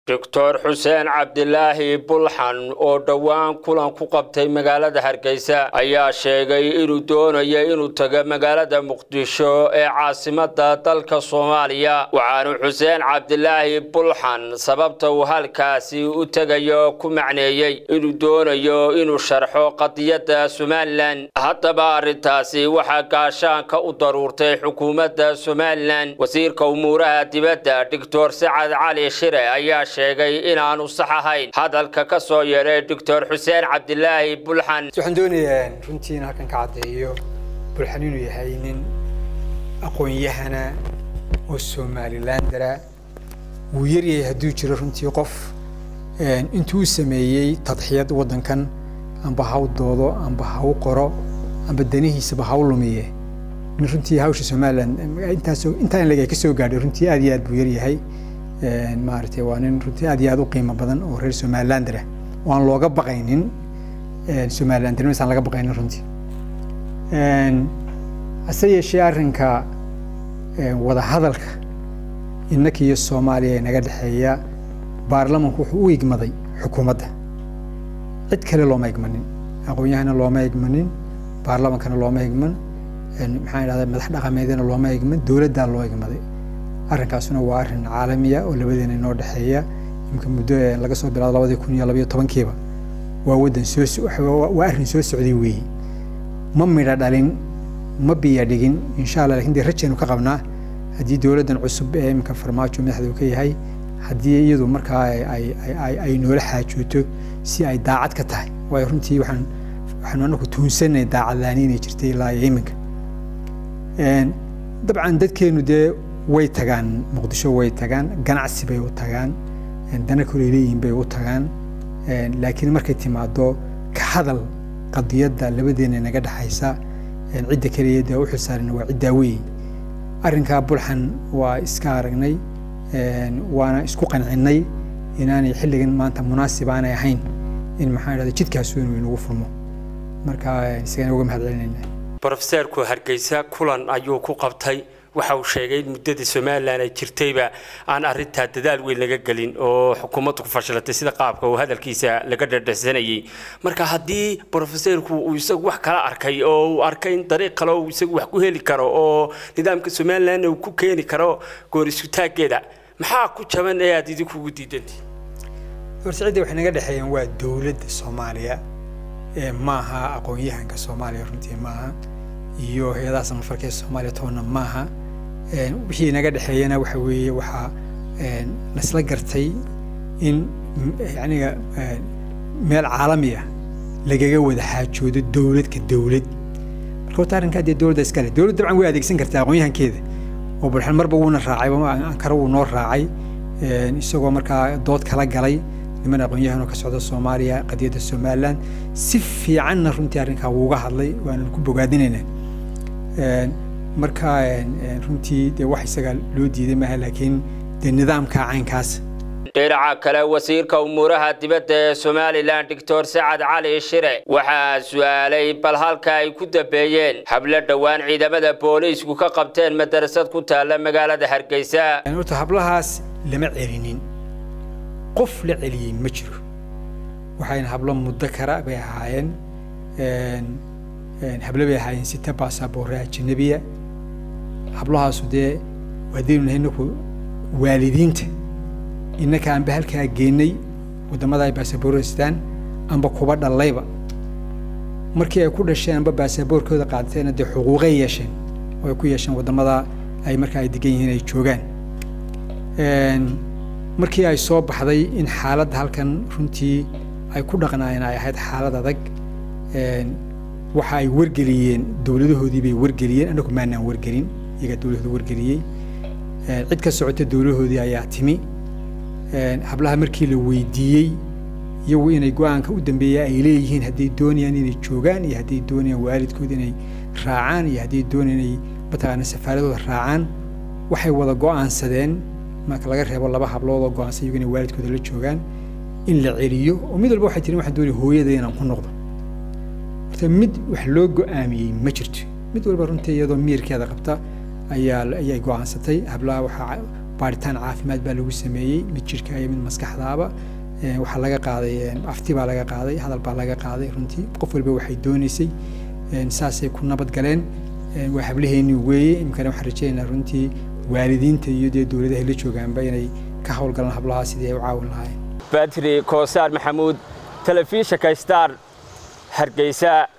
doctor xuseen cabdilaahi bulxan oo dhowaan kulan ku qabtay magaalada hargeysa ayaa sheegay inuu doonayo inuu tago magaalada muqdisho ee caasimada dalka soomaaliya waxaanu xuseen cabdilaahi bulxan sababta uu halkaasi u tegayo ku macneeyey inuu doonayo inuu sharxo qadiyadda somalilan haddaba arrintaasi waxaa gaashaanka u daruurtay xukuumadda somalilan wasiirka umuuraha dibadda doctor sacad cali shire ayaa sheegay inaanu sax ahayn hadalka ka soo yeedhay doctor xuseen cabdilaahi bulxan waxaan doonayaa runtii in halkan ka caddeeyo bulxan inuu yahay nin aqoon-yahana oo somalilandara wuu yaryahay hadduu jiro runtii qof intuu sameeyey tadxiyad waddankan amba ha u doodo amba ha u qoro amba danihiisaba ha u lumiye nin runtii hawsha somaliland intaas intaa in lag ka soo gaadhay runtii aad iyo aad buu yaryahay maaragtay waa nin runtii aad iyo aad u qiimo badan oo reer somalilander ah oo aan looga baqaynin somalilandernimas aan laga baqaynin runtii hase yeeshee arrinka wadahadalka innaka iyo soomaaliya ee naga dhexeeya baarlamanku wuxuu u igmaday xukuumadda cid kale looma igmanin aqoon-yahana looma igmanin baarlamankana looma igman maxaan idhahdaa madax dhaqameedana looma igman dowladdaa loo igmaday arrinkaasuna waa arrin caalamiya oo labadeena inoo dhexeeya imika muddo laga soo bilaado labadii kun iyo labayo tobankiiba waa waddan soo waa arrin soo socday weeye ma midha dhalin ma biya dhigin insha allah lakin dee rajaynu ka qabnaa haddii dowladdan cusub ee imika farmaajo madaxda uu ka yahay haddii iyadu markaa ay noola xaajooto si ay daacad ka tahay waayo runtii waxaan waxaanu anaku tuunsanay daacadlaani inay jirtay ilaa iyo iminka dabcan dadkeenu dee way tagaan muqdisho way tagaan ganacsi bay u tagaan dana koley leeyihin bay u tagaan laakiin markay timaado ka hadal qadiyadda labadeena naga dhexaysa cidda keliya dee u xilsaaran waa ciddaa weyn arrinkaa bulxan waa iska aragnay waana isku qancinnay inaanay xilligan maanta munaasib aanay ahayn in maxaan idhahda jidkaas weyn inagu furmo marka isagana uga mahad celinayna brofeseerku hargeysa kulan ayuu ku qabtay waxa uu sheegay in muddadii somalilan ay jirtayba aan arrintaa dadaal weyn laga gelin oo xukuumaddu ku fashilatay sida qaabka uu hadalkiisa laga dhadhahsanayay marka haddii brofeseerku uu isagu wax kala arkay oo uu arkay in dariiq kale uu isagu wax ku heli karo oo nidaamka somalilan uu ku keeni karo goor isutaaggeeda maxaa ku jaban ee aad idinkugu diidantii horta cidda waxay naga dhexeeyeen waa dowladda soomaaliya maaha aqoon-yahanka soomaaliya runtii maaha iyo hay-adaha samafarka ee soomaaliya toonna maaha wixii naga dhexeeyana waxa weeye waxaa lasla gartay in yaniga meel caalami ah lagaga wada xaajoodo dowladka dowlad marka horta arrinkaa dee dowladda iskale dowladda dabcan way adeegsan kartaa aqoon-yahankeeda oo bulxan marba wuuna raacay ankara wuu noo raacay isagoo markaa dood kala galay niman aqoon-yahan oo ka socda soomaaliya qadiyadda somaliland si fiicanna runtii arrinkaa wuuga hadlay waana ku bogaadinaynaa marka runtii dee wax isaga loo diiday maaha laakiin dee nidaamka caynkaas dhinaca kale wasiirka umuuraha dibadda ee somalilan doctor sacad cali shire waxaa su-aalay bal halka ay ku dambeeyeen hablo dhowaan ciidamada booliisku ka qabteen madarasad ku taalla magaalada hargeysa horta hablahaas lama celinin qof la celiyey ma jiro waxayna hablo muddo kara bay ahaayeen hablo bay ahaayeen sita baasaboore ajanabiya hablahaasu dee waadaynu nahay inaku waalidiinta innaka anba halkaa geenay waddamada ay baasaboorada sitaan amba kuba dhallayba markii ay ku dhasheen amba baasaboorkooda qaadateena dee xuquuqay yeesheen oo ay ku yeesheen waddamada ay markaa ay degan yihiin ay joogaan markii ay soo baxday in xaaladda halkan runtii ay ku dhaqnaayeen ay ahayd xaalad adag waxa ay wargeliyeen dowladahoodii bay wargeliyeen annagu maanaan wargelin iyagaa dowladooda wargeliyey cid ka socota dowlahoodii ayaa timi hablaha markii la weydiiyey iyagu inay go-aanka u dambeeya ay leeyihiin hadday doonayaan inay joogaan iyo hadday doonayaan waalidkood inay raacaan iyo hadday doonayaan inay mataqaana safaaradooda raacaan waxay wada go-aansadeen marka laga reebo laba hablood oo go-aansan iyagu inay waalidkooda la joogaan in la celiyo oo mid walba waxay tirin waxaan doonaya hooyada inaan ku noqdo horta mid wax loo go-aamiyey ma jirto mid walba runtii iyadoo miirkeeda qabta ayaa ayay go-aansatay hablaha waxaa baaritaan caafimaad baa lagu sameeyey mid jirka iyo mid maskaxdaaba waxaa laga qaaday afti baa laga qaaday hadal baa laga qaaday runtii qof walba waxay doonaysay saasay ku nabad galeen waa hablaheennii weeye imkana waxaan rajaynaynaa runtii waalidiinta iyo dee dowladaha la joogaanba inay ka howlgalaan hablahaa sidii ay u caawin lahaayeen badri koosaar maxamuud telefishinka star hargeysa